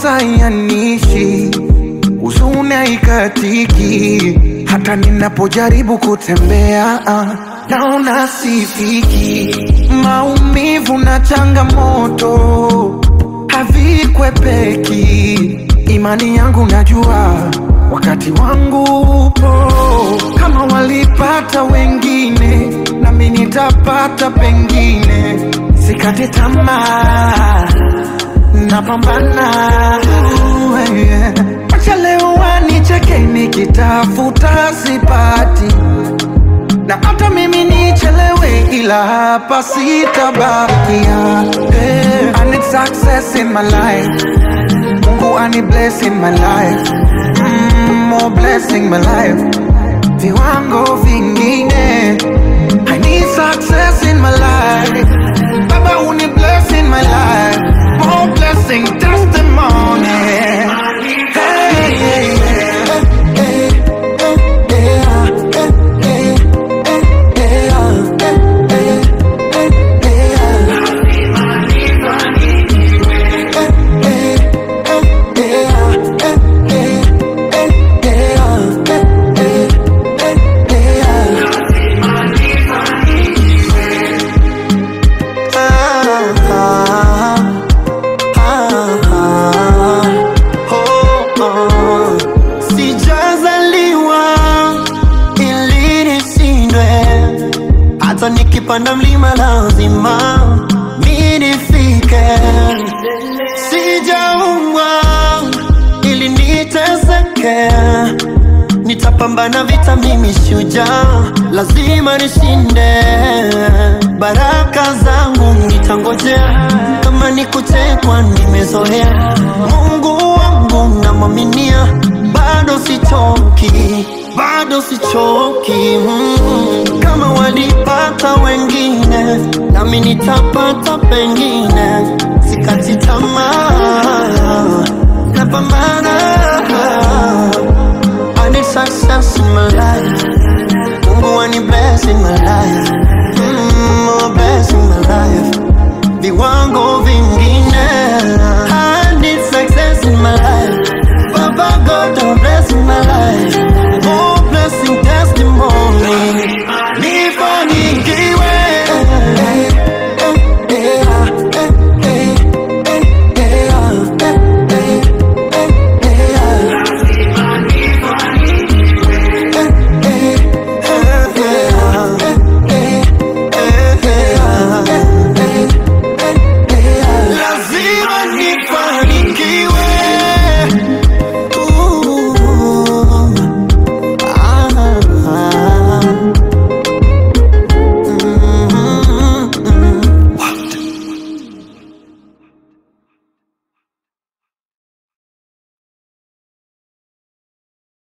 mawazo yanishi, huzuni haikatiki, hata ninapojaribu kutembea ah, naona sifiki. Maumivu na changamoto havikwepeki, imani yangu najua wakati wangu upo. Kama walipata wengine, nami nitapata pengine. Sikate tamaa, napambana. Uh, yeah. Acha leo wanicheke nikitafuta sipati, na hata mimi nichelewe, ila hapa sitabakia. Hey, I need success in my life. Mungu ani bless in my life. Mm, more blessing my life. Viwango vingine. I need success in my life. Baba uni bless in my life. More blessing testimony. Hey, hey, hey. Sijazaliwa ili nishindwe, hata nikipanda mlima lazima mi nifike. Sijaumbwa ili niteseke, nitapambana vita, mimi shujaa, lazima nishinde. Baraka zangu nitangojea, kama ni kuchekwa nimezoea. Mungu wangu namwaminia, bado sichoki, bado sichoki. Mm. Kama walipata wengine, nami nitapata pengine. Sikati tamaa, napambana. I need success in my life.